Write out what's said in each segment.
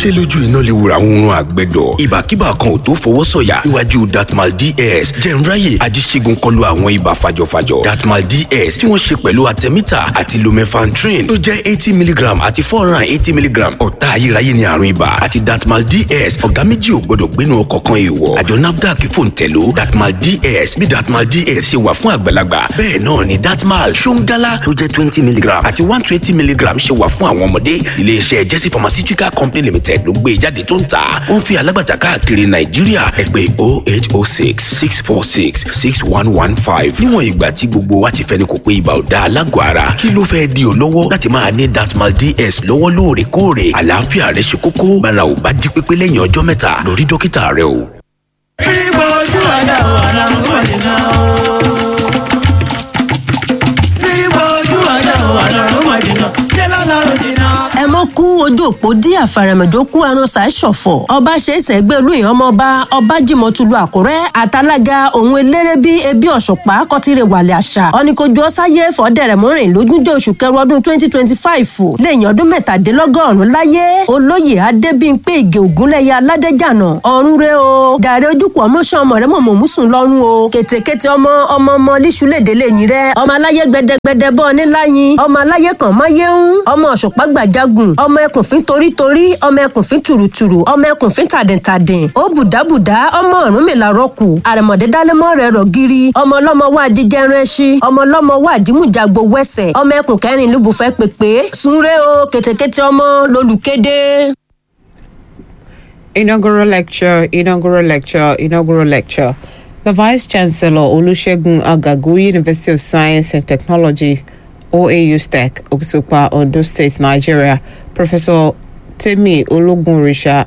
ṣe lójú iná lè wura oorun àgbẹ̀dọ̀ ìbàkíbà kan ò tó fọwọ́ sọ̀yà níwájú datmal ds jẹ̀nráyè ajíṣègùn kọlu àwọn ibà fàjọfàjọ datmal ds tí wọ́n ṣe pẹ̀lú artemita àti lumefantrine tó jẹ́ eighty milligram àti four hundred and eighty milligram ọ̀tá ayérayé ni àrùn ibà àti datmal ds ọ̀gá méjì ò gbọ́dọ̀ gbénu ọkọ̀ kan èèwọ̀ àjọ nafdac fòǹtẹ̀ló datmal ds bí datmal ds ṣe wà fún àgbàlagbà bẹ́ẹ̀ náà ni datmal ṣóńgálá tó jẹ́ twenty milligram àti one twenty milligram ṣe wà fún àwọn ọmọdé iléeṣẹ́ jesse pharmaceutical company limited ló gbé jáde tó ń tà ó ń fi alágbàtà káàkiri nàìjíríà ẹ pè oh eight oh six six four six six one one five níwọ̀n ìgbà tí gbogbo wa ti fẹ́ni kò pé ibà ò da alágọ̀ ara kí ló fẹ́ di ò lọ́wọ́ láti máa ní datmal ds lọ́wọ́ lóòrèkóòrè àlàáfíà rẹ ṣe kókó bára ò bá jí pépé lẹ́yìn ọjọ́ mẹ́ta lọ rí dókítà rẹ o. Fírígbó ojú ọ̀dà ọ̀nà ọ̀gbọ̀nìnà o. Fírígbó ojú ọ̀dà ọ̀nà ọ̀gbọ̀nìnà. Ṣé lọ́nà òjìnà? ẹ mọ kú ojú òpó dí àfàrẹ̀mọ̀jọ kú arun ṣàìṣọ̀fọ̀ ọba ṣe é sẹ́gbẹ́ olóyìn ọmọọba ọba jimoh-tulu àkúrẹ́ àtàlágà òun eléré bí ebi ọ̀ṣọ̀pá kọtìrẹ wàlẹ̀ àṣà ọ̀nìkojú ọ̀sáyé fọ́dẹ̀rẹ̀ mọ́rin lógúnjọ́ oṣù kẹrù ọdún twenty twenty five lẹ́yìn ọdún mẹ́tàdínlọ́gọ́rùn-ún láyé olóyè adébíyìnpé ìgè ògúnlẹ̀yà aládẹ́jànà ọ̀run rẹ o gàrí ojúkù ọmọọṣẹ́ ọmọ rẹ mọ̀mọ́ mùsùn lọ́rùn o kètèkètè ọmọ ọmọ ọmọ líṣúlẹ̀dẹ̀ lẹ́yìn rẹ ọmọ aláyé gbẹdẹgbẹdẹ bọ́ ọ níláyìn ọmọ aláyé kan máyé ń ọmọ ọ̀ṣọ̀pá gbàjágùn ọmọ ẹkùnfín torítorí ọmọ ẹkùnfín tùrùtùrù ọmọ ẹkùnfín tàdìntàdìn ó bùdábùdá ọmọ ọ̀run mi làárọ̀ kù àrẹ̀mọ̀dé dálẹ́mọ́ rẹ̀ rọ̀ gírí ọmọ ọlọ́mọ wà jíjẹrun ẹṣin ọmọ ọlọ́mọ wà jímùjàgbò wẹ̀sẹ̀ ọmọ ẹkùn kẹrin lùbùfẹ́ pèpè sunre o kètèkètè ọmọ lolùkéde. Inaugural lecture, inaugural lecture, inaugural lecture. The Vice Chancellor Olusegun Agagu, University of Science and Technology, OAU STEC, Okisupa, Ondo State, Nigeria, Professor Temi Ologunrisha,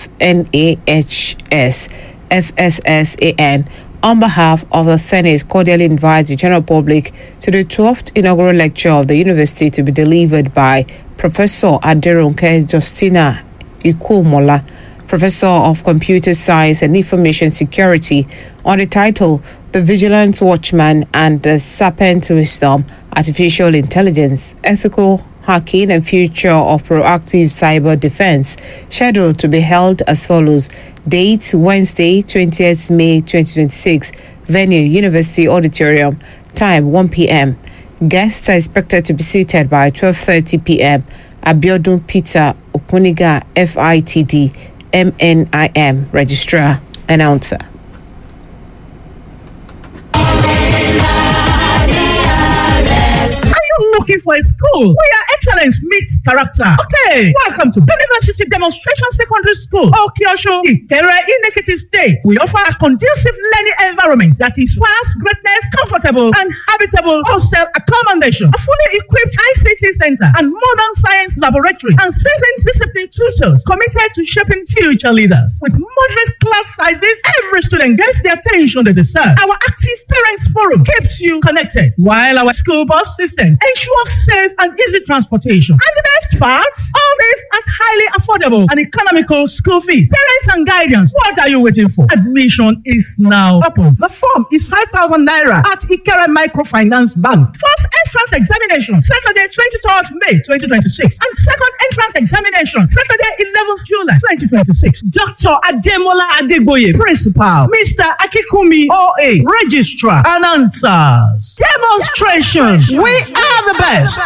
FNAHS, FSSAN, on behalf of the Senate, cordially invites the general public to the 12th inaugural lecture of the university to be delivered by Professor Aderonke Justina Ikumola, Professor of Computer Science and Information Security, on the title The Vigilant Watchman and the Serpent Wisdom Artificial Intelligence, Ethical Hacking and Future of Proactive Cyber Defense, scheduled to be held as follows Date Wednesday, 20th May 2026, venue University Auditorium, time 1 p.m. Guests are expected to be seated by 12:30 p.m. Abiodun Peter Okuniga, FITD, MNIM, Registrar, Announcer. Are you looking for a school where excellence meets character? Okay, welcome to University Demonstration Secondary School, Okiosho, Ikere, Inekiti State. We offer a conducive learning environment that inspires greatness, comfortable and habitable hostel accommodation, a fully equipped ICT center and modern science laboratory, and seasoned disciplined tutors committed to shaping future leaders. With moderate class sizes, every student gets the attention they deserve. Our active parents forum keeps you connected, while our school bus systems ensure safe and easy transportation. And the best part, all this at highly affordable and economical school fees. Parents and guardians, what are you waiting for? Admission is now open. The form is 5,000 naira at Ikere Microfinance Bank. First entrance examination, Saturday, 23rd May 2026. And second entrance examination, Saturday, 11th July 2026. Dr. Ademola Adegboye, Principal. Mr. Akikumi, OA, Registrar, and answers. Demonstrations. We are the best.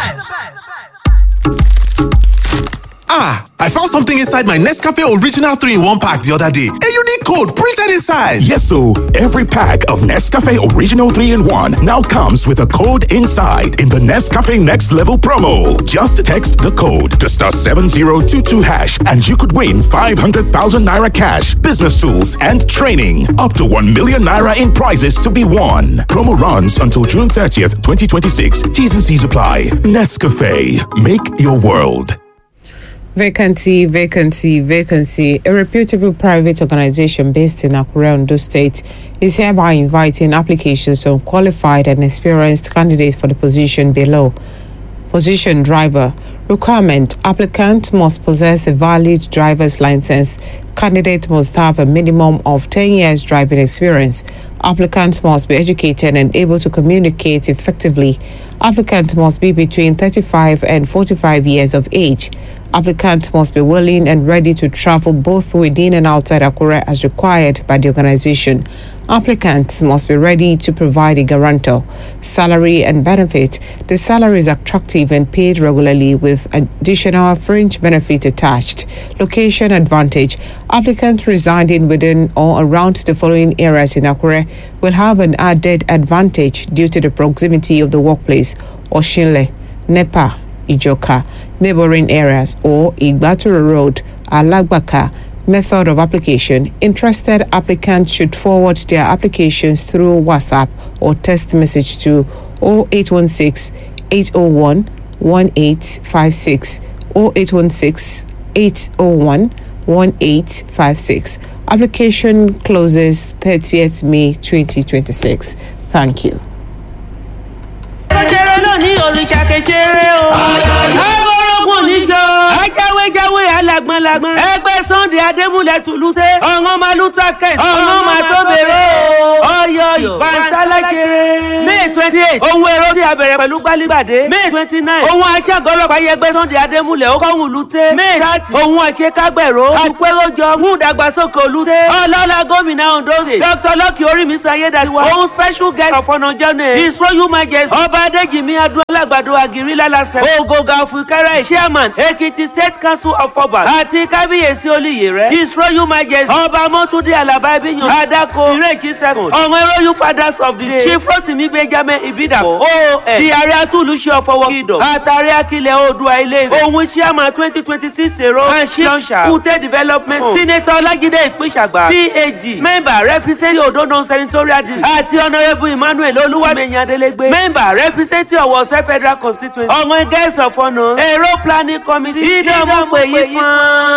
Ah, I found something inside my Nescafe Original 3 in 1 pack the other day. A unique code printed inside. Yes, so every pack of Nescafe Original 3 in 1 now comes with a code inside in the Nescafe Next Level promo. Just text the code to star 7022 hash and you could win 500,000 naira cash, business tools, and training. Up to 1 million naira in prizes to be won. Promo runs until June 30th, 2026. T's and C's apply. Nescafe. Make your world. Vacancy, vacancy, vacancy. A reputable private organization based in Akure, Ondo State, is hereby inviting applications from qualified and experienced candidates for the position below. Position driver. Requirement Applicant must possess a valid driver's license. Candidate must have a minimum of 10 years driving experience. Applicant must be educated and able to communicate effectively. Applicant must be between 35 and 45 years of age. Applicants must be willing and ready to travel both within and outside Akure as required by the organization. Applicants must be ready to provide a guarantor. Salary and benefit. The salary is attractive and paid regularly with additional fringe benefit attached. Location advantage. Applicants residing within or around the following areas in Akure will have an added advantage due to the proximity of the workplace. Oshinle, Nepa, Ijoka, neighboring areas, or Igbaturo Road, Alagbaka. Method of application. Interested applicants should forward their applications through WhatsApp or text message to 0816 801 1856 0816 801 1856. Application closes 30th May 2026. Thank you. kẹjẹrẹ náà ní òrìṣà kẹjẹrẹ o. ọgọrọgùn níjọ. ajáwéjáwé alágbọnlagbọn. ẹgbẹ́ sunday adémúlẹ̀ tùlùsẹ̀. ọ̀ngọ́n máa lù takẹ̀. ọ̀ngọ́n máa tó bèrè o. ọyọ ìbántálàjẹrẹ. may twenty eight ohun èrò tí a bẹ̀rẹ̀ pẹ̀lú gbálígbàdé. may twenty nine ohun ajágọ́lọ́pàá yẹgbẹ́ sunday adémúlẹ̀ ó kọ́hún lùtẹ́. may thirty ohun àṣekágbẹ̀rọ. àpéròjọ mú ìdàgbàsókè olùtẹ́. ọlọ́lá gómìnà ondo state. dr lọ́kì orímísọ ayédáiwa. ohun special guest of honour journey. his royal majesty. ọba adéjìmí adúlágbàdo àgírí lálàsẹ̀. ògògà òfìkẹ́rẹ́ chairman ekiti state council of obas. àti kábíyèsí olùyè rẹ̀. his royal majesty. ọba mọ́túndé alaba ibiyan. adako ìrèjì second. ọ̀wọ́n royal fathers of the day. chief rotimi benjamin ibidapo. oon di ààrẹ atúlùṣe ọ̀fọwọ́ kìdọ̀. àtàrí akilẹ̀ oòdùà ilé ìfẹ́. òun chairman twenty twenty six èrò. anshi lọ́nṣà. kùtẹ́ development. senator ọlájídé ìpínṣàgbà. phd member represent ododo senatorial district. àti honourable emmanuel olúwàmẹ̀yìn adélégbé. member represent ọ̀wọ̀sẹ̀ federal constituency. ọ̀wọ́n guest of honour. èrò planning committee. ìdánwò pè yí fún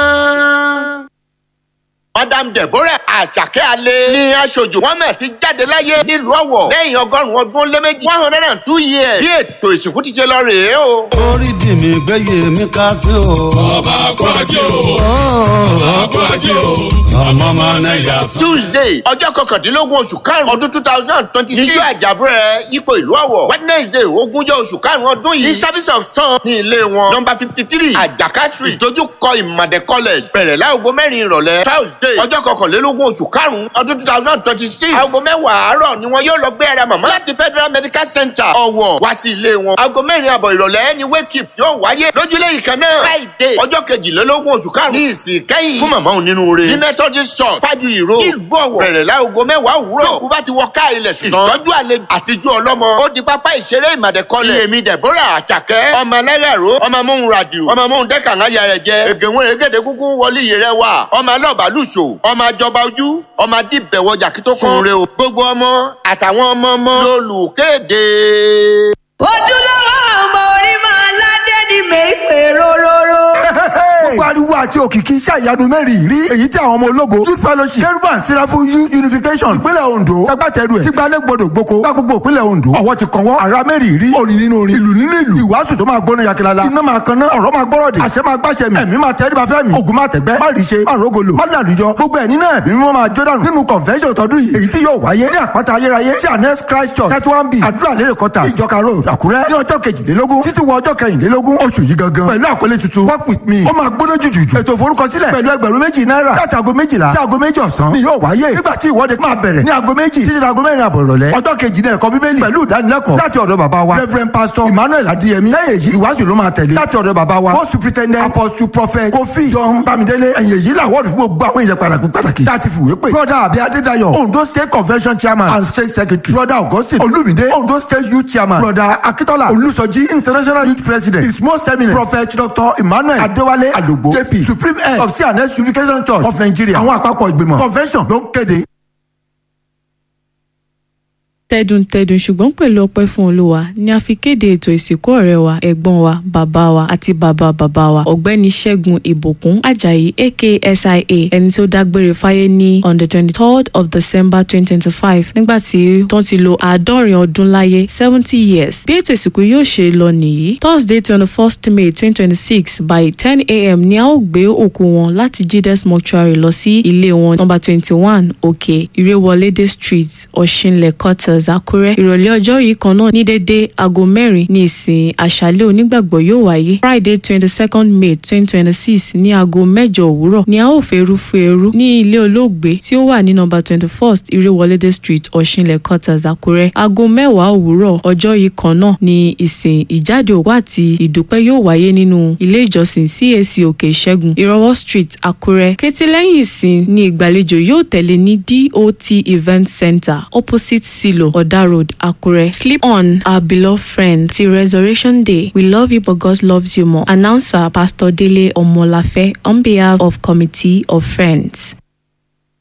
un. madam deborah àṣàkẹ́ alẹ́ ní aṣojú mohammed ti jáde láyé nílùú ọ̀wọ̀ lẹ́yìn ọgọ́rùn-ún ọdún ó lé méjì one hundred and two years bí ètò ìsìnkú ti ṣe lọ rèé o. orí dì mí gbẹ́yẹ mi ká sí o. ọba kú ajé o ọba kú ajé o ọmọ ọmọ náà yà sọ. tuesday ọjọ́ kọkàndínlógún oṣù karùn-ún ọdún two thousand twenty six níjọ́ àjàbúrẹ́ yípo ìlú ọ̀wọ̀ wednesday ogúnjọ́ oṣù karùn-ún ọdún yìí ní service of sun ní ilé wọn number fifty three àjàká street ìdojúkọ ìmàdé college bẹ̀rẹ̀ láago mẹ́rin ìrọ̀lẹ́ thursday ọjọ́ kọkànlélógún oṣù karùn-ún ọdún two thousand twenty six aago mẹ́wàá àárọ̀ ni wọn yóò lọ gbé ara màmá láti federal medical center ọ̀wọ̀ wá sí ilé wọn aago mẹ́rin àbọ̀ ìrọ̀lẹ́ ni wake up yóò wáyé lójúlé ìkan náà friday ọjọ́ kejìlélógún oṣù karùn-ún ní ìsìn kẹ́yìn fún màmá onínúure ní methodist church fájú ìró ìlú ọ̀wọ̀ bẹ̀rẹ̀ láago mẹ́wàá òwúrọ̀ tó kú bá ti wọ ká ilẹ̀ sí ìtọ́jú àlejò àtijú ọlọ́mọ ó di pápá ìṣeré ìmàdẹ́kọ́lẹ̀ èmi deborah àjàkẹ́ ọmọ ẹlẹ́yàró ọmọ amóhun ràdìo ọmọ amóhun dẹ́kàngá yàrá jẹ ègèwọ̀n èrègèdè kúkú wọlé yìí rẹ wà ọmọ alọ́ọ̀bálùṣò ọmọ àjọba ojú ọmọ adìbẹ̀wọjà kí tó kún re o gbogbo ọmọ àtàwọn ọmọ ọmọ lolùkéde. ojúlówó ọmọ orí máa ládé ní mẹ́pẹ́ róróró. gbogbo ariwo àti òkìkí iṣẹ́ ìyanu mẹ́rin rí èyí tí àwọn ọmọ ológo youth fellowship keruban sirafu youth unification ìpínlẹ̀ ondo sagbátẹrù ẹ̀ tígbalẹ̀ gbọdọ̀ gboko gba gbogbo ìpínlẹ̀ ondo ọwọ́ ti kàn wọ́n ara mẹ́rin rí orin nínú orin ìlú nínú ìlú ìwàásù tó máa gbóná yakilala iná máa kan náà ọ̀rọ̀ máa gbọ́rọ̀ dé àṣẹ máa gbàṣẹ mi ẹ̀mí máa tẹ́ ẹ̀dí fẹ́ mi ògùn máa tẹ̀gbẹ́ má rí ṣe má rògolo má làlùjọ gbogbo ẹ̀ nínú ẹ̀mí mímọ́ máa jó dànù nínú convention tọdún yìí èyí tí yóò wáyé ní àpáta ayérayé sí anes christ church thirty one b àdúrà lérè kọta ìjọka road àkúrẹ́ ní ọjọ́ kejìlélógún títí wọ ọjọ́ kẹrìnlélógún oṣù yìí gangan pẹ̀lú àkọlé tuntun work with me ó máa gbóná jùjùjù ètò ìforúkọsílẹ̀ pẹ̀lú ẹgbẹ̀rún méjì náírà láti aago méjìlá sí aago méjì ọ̀sán ni yóò wáyé nígbà tí ìwọ́de máa bẹ̀rẹ̀ ní aago méjì títí aago mẹ́rin àbọ̀ ìrọ̀lẹ́ ọjọ́ kejì ní ẹ̀kọ́ bíbélì pẹ̀lú ìdánilẹ́kọ̀ọ́ láti ọ̀dọ̀ bàbá wa reverend pastor emmanuel adiyemi lẹ́yìn èyí ìwáṣù ló máa tẹ̀lé láti ọ̀dọ̀ bàbá wa post superintendent apostle prophet kofi john bamidele ẹ̀yìn èyí làwọ́ọ̀dù fún gbogbo àwọn èèyàn pàtàkì pàtàkì tá a ti fìwé pè brother abi adédayọ̀ ondo state convention chairman and state secretary brother augustine olumide ondo state youth chairman brother akitola olùsọjí international youth president his most eminent prophet dr emmanuel adéwálé alogbo jp supreme head of cns unification church of nigeria àwọn àpapọ̀ ìgbìmọ̀ convention ló ń kéde. tẹdùntẹdùn ṣùgbọ́n pẹ̀lú ọpẹ́ fún olúwa ni a fi kéde ètò ìsìnkú ọ̀rẹ́ wa ẹ̀gbọ́n wa bàbá wa àti bàbá bàbá wa ọ̀gbẹ́ni ṣẹ́gun ìbòkún ajayi aka sia ẹni tí ó dágbére fáyé ní on the twenty third of december twenty twenty five nígbà tí wọ́n ti lo àádọ́rin ọdún láyé seventy years bí ètò ìsìnkú yóò ṣe lọ nìyí thursday twenty first may twenty twenty six by ten a.m. ni a ó gbé òkú wọn láti gdes mortuary lọ sí ilé wọn number twenty one òkè ìrèwọlédè street ọ̀ṣinlẹ̀ quarters quarters àkúrẹ́ ìrọ̀lẹ́ ọjọ́ yìí kan náà ní dédé aago mẹ́rin ní ìsìn àṣálẹ́ onígbàgbọ́ yóò wáyé friday twenty second may twenty twenty six ní aago mẹ́jọ òwúrọ̀ ni a ó fẹ́rú fún eru ní ilé olóògbé tí ó wà ní nọ́mbà twenty first irewolede street ọ̀ṣinlẹ̀ quarters àkúrẹ́ aago mẹ́wàá òwúrọ̀ ọjọ́ yìí kan náà ní ìsìn ìjáde òkú àti ìdúpẹ́ yóò wáyé nínú ilé ìjọsìn cac òkè ìṣẹ́gun ìrọwọ́ street àkúrẹ́ kété lẹ́yìn ìsìn ní ìgbàlejò yóò tẹ̀lé ní dot event center opposite silo oda road àkúrẹ́ sleep on our beloved friend till resurrection day we love you but god loves you more announcer pastor dele omolafe on behalf of committee of friends.